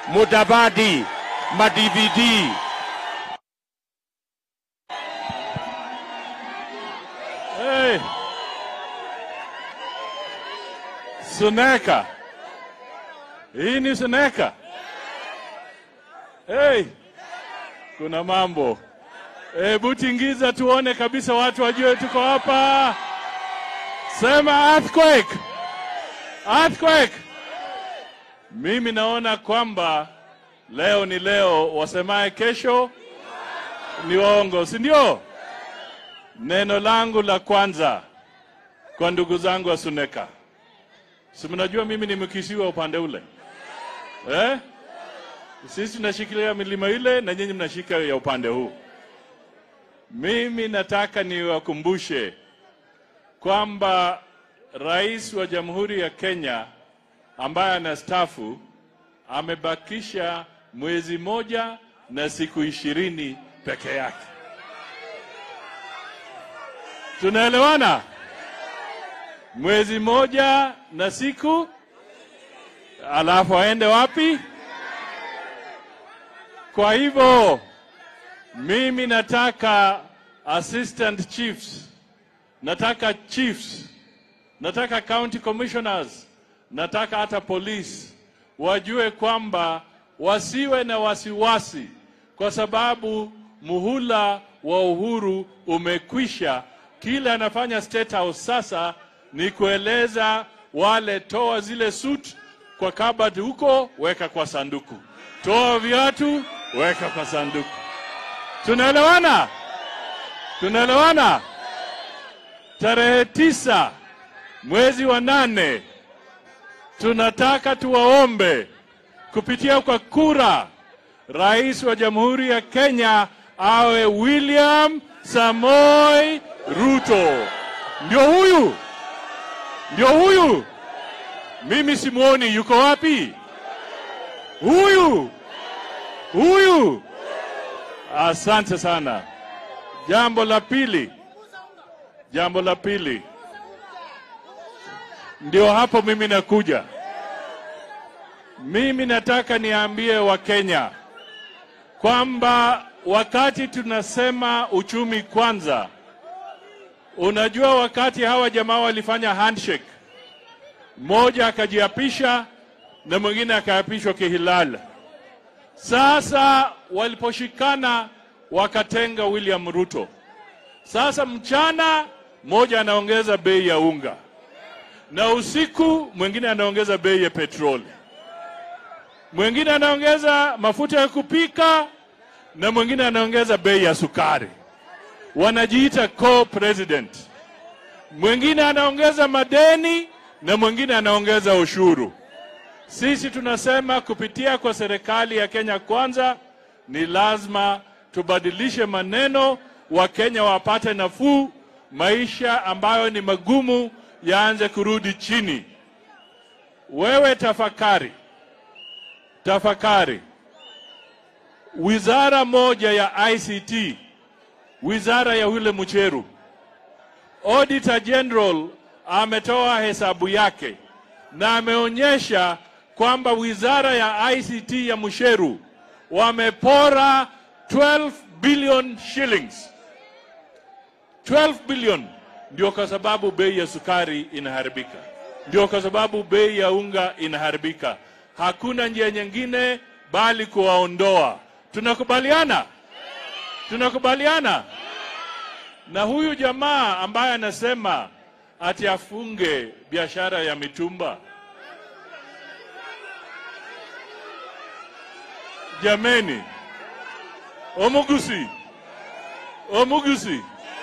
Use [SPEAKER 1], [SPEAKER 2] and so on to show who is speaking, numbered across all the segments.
[SPEAKER 1] Mudavadi, ma-DVD.
[SPEAKER 2] Hey. Suneka. Hii ni Suneka. Hey. Kuna mambo. Hebu tingiza tuone kabisa watu wajue tuko hapa. Sema earthquake. Earthquake. Mimi naona kwamba leo ni leo, wasemaye kesho ni waongo, si ndio? Neno langu la kwanza kwa ndugu zangu wa Suneka, si mnajua mimi ni mkisiwa upande ule eh? Sisi tunashikilia milima ile na nyinyi mnashika ya upande huu. Mimi nataka niwakumbushe kwamba rais wa Jamhuri ya Kenya ambaye anastaafu amebakisha mwezi moja na siku ishirini peke yake. Tunaelewana? Mwezi moja na siku, alafu aende wapi? Kwa hivyo mimi nataka assistant chiefs, nataka chiefs, nataka county commissioners, nataka hata polisi wajue kwamba wasiwe na wasiwasi, kwa sababu muhula wa uhuru umekwisha. Kile anafanya State House sasa ni kueleza wale, toa zile suit kwa kabati huko, weka kwa sanduku, toa viatu, weka kwa sanduku. Tunaelewana? Tunaelewana? Tarehe tisa mwezi wa nane tunataka tuwaombe kupitia kwa kura, rais wa Jamhuri ya Kenya awe William Samoi Ruto. Ndio huyu, ndio huyu. Mimi simuoni, yuko wapi? Huyu, huyu. Asante sana. Jambo la pili, jambo la pili, ndio hapo mimi nakuja. Mimi nataka niambie Wakenya kwamba wakati tunasema uchumi kwanza, unajua wakati hawa jamaa walifanya handshake, mmoja akajiapisha na mwingine akaapishwa kihilala. Sasa waliposhikana wakatenga William Ruto. Sasa mchana mmoja anaongeza bei ya unga na usiku mwingine anaongeza bei ya petroli, mwingine anaongeza mafuta ya kupika na mwingine anaongeza bei ya sukari. Wanajiita co-president. Mwingine anaongeza madeni na mwingine anaongeza ushuru. Sisi tunasema kupitia kwa serikali ya Kenya Kwanza ni lazima tubadilishe maneno, Wakenya wapate nafuu, maisha ambayo ni magumu yaanze kurudi chini. Wewe tafakari, tafakari, wizara moja ya ICT, wizara ya yule Mucheru, Auditor General ametoa hesabu yake na ameonyesha kwamba wizara ya ICT ya Musheru wamepora 12 billion shillings. 12 billion ndio kwa sababu bei ya sukari inaharibika, ndio kwa sababu bei ya unga inaharibika. Hakuna njia nyingine bali kuwaondoa. Tunakubaliana? Tunakubaliana? Na huyu jamaa ambaye anasema ati afunge biashara ya mitumba, jameni, Omugusi, Omugusi,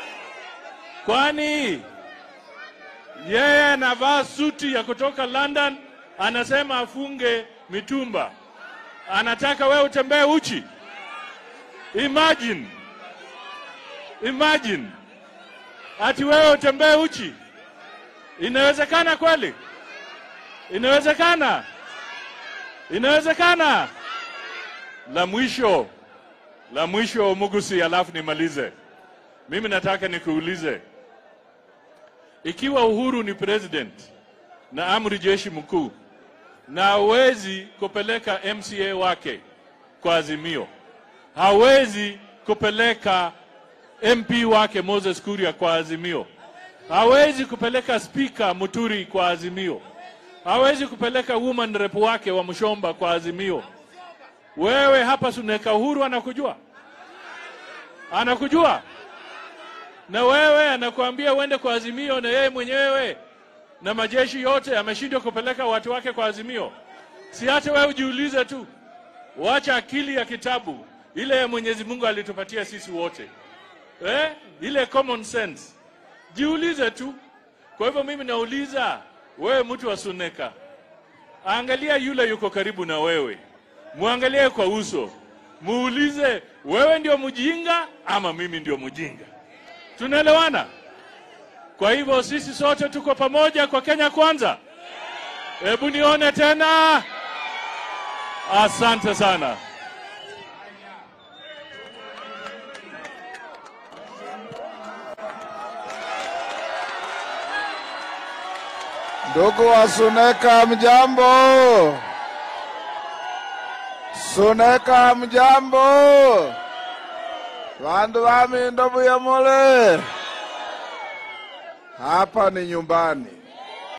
[SPEAKER 2] kwani yeye anavaa suti ya kutoka London, anasema afunge mitumba, anataka wewe utembee uchi? Imagine, imagine ati wewe utembee uchi. Inawezekana kweli? Inawezekana? Inawezekana? La mwisho, la mwisho Mugusi, alafu nimalize. Mimi nataka nikuulize, ikiwa Uhuru ni president na amri jeshi mkuu na hawezi kupeleka MCA wake kwa Azimio, hawezi kupeleka MP wake Moses Kuria kwa Azimio, hawezi kupeleka spika Muturi kwa Azimio, hawezi kupeleka woman rep wake wa Mshomba kwa Azimio. Wewe hapa Suneka Uhuru anakujua, anakujua na wewe anakuambia uende kwa Azimio, na yeye mwenyewe na majeshi yote ameshindwa kupeleka watu wake kwa Azimio. Si hata wewe ujiulize tu, wacha akili ya kitabu ile ya Mwenyezi Mungu alitupatia sisi wote eh? ile common sense, jiulize tu. Kwa hivyo mimi nauliza wewe, mtu wa Suneka, angalia yule yuko karibu na wewe, muangalie kwa uso, muulize, wewe ndio mjinga ama mimi ndio mjinga? Tunaelewana? Kwa hivyo sisi sote tuko pamoja kwa Kenya kwanza. Hebu nione tena. Asante sana.
[SPEAKER 3] Ndugu wa Suneka, mjambo? Suneka, mjambo? Vandu vami ndovu ya mule, hapa ni nyumbani.